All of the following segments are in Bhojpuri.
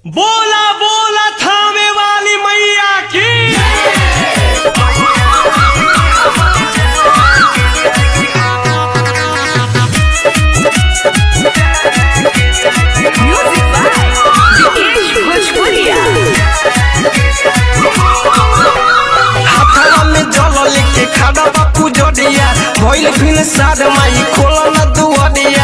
बोला बोला थामे वाली मैया की Music by Vikesh Bhojpuria. हाथवा में जल लेके खड़ा बापू जडिया भइल फिन साद माई खोला न दुआरिया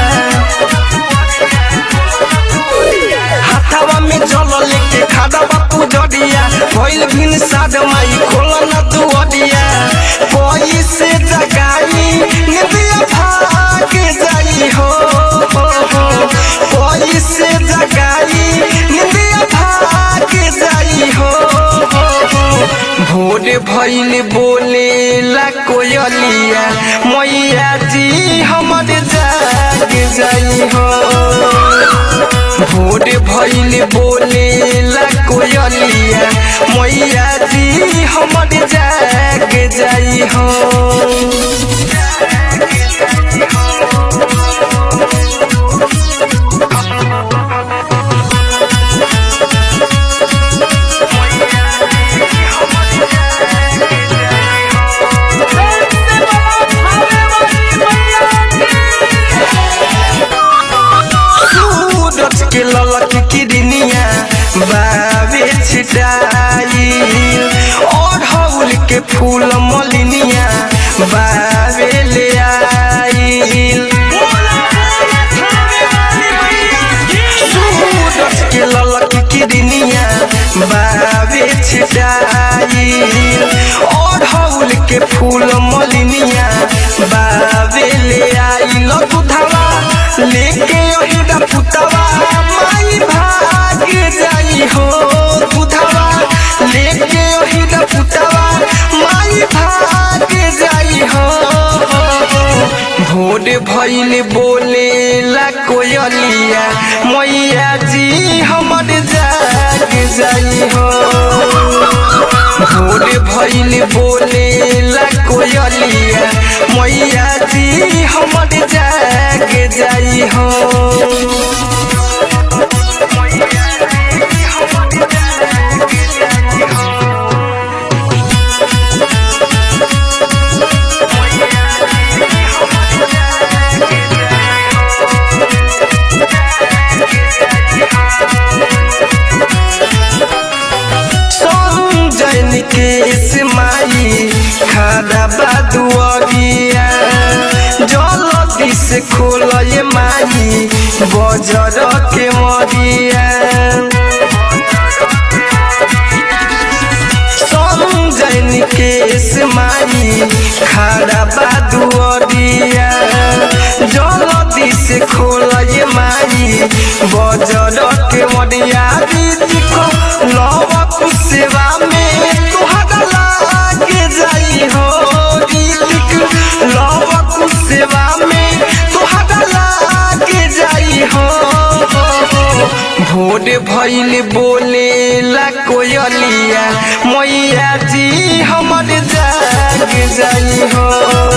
हाथवा में जल लेके खड़ा बापू जडिया भइल फिन साद माई खोला न दुआरिया कोई से जगाई निदिया भाग जाई हो हो, हो। कोई से जगाई निदिया भाग जाई हो हो, हो। भोर भइल बोले ला कोयलिया मैया जी हमर जाग जाई हो भोर भइल बोले ला कोयलिया मैया जी हमर जाग जाई हो सूरज के ललक किरनिया बावे छिटाई और हौल के फूल मलिनिया बावे ले आईल सूरज के ललक किरनिया बावे छिटाई और हौल के फूल मलिनिया बावे ले आईल दुधावा लेके ओहिदा पुतवा माई भाग जाई हो दुधावा लेके ओहिदा पुतवा माई भाग जाई हो भोर भइल बोले ला कोयलिया मैया जी हमर जाग जाई हो भोर भइल बोले ला कोयलिया मैया जी हमर जाग जाई हो संजय निकेश माई खादा बादुअरिया जलदी से खोलय माई बजर के मरिया संजय निकेश माई खादा बादुअरिया जलदी से खोलय माई बजर के मरिया को लवक सेवा में तुहरा लाग जाई हो रीतिक लवक सेवा में तुहरा लाग जाई हो भोर भइल बोले ला कोयलिया मैया जी हमर जाग जाई हो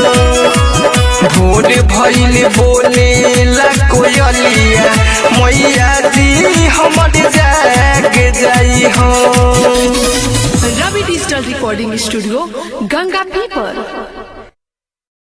भोर भइल बोले ला कोयलिया मैया जी हमर जाग जाई हो Ravi Digital Recording Studio, Ganga People.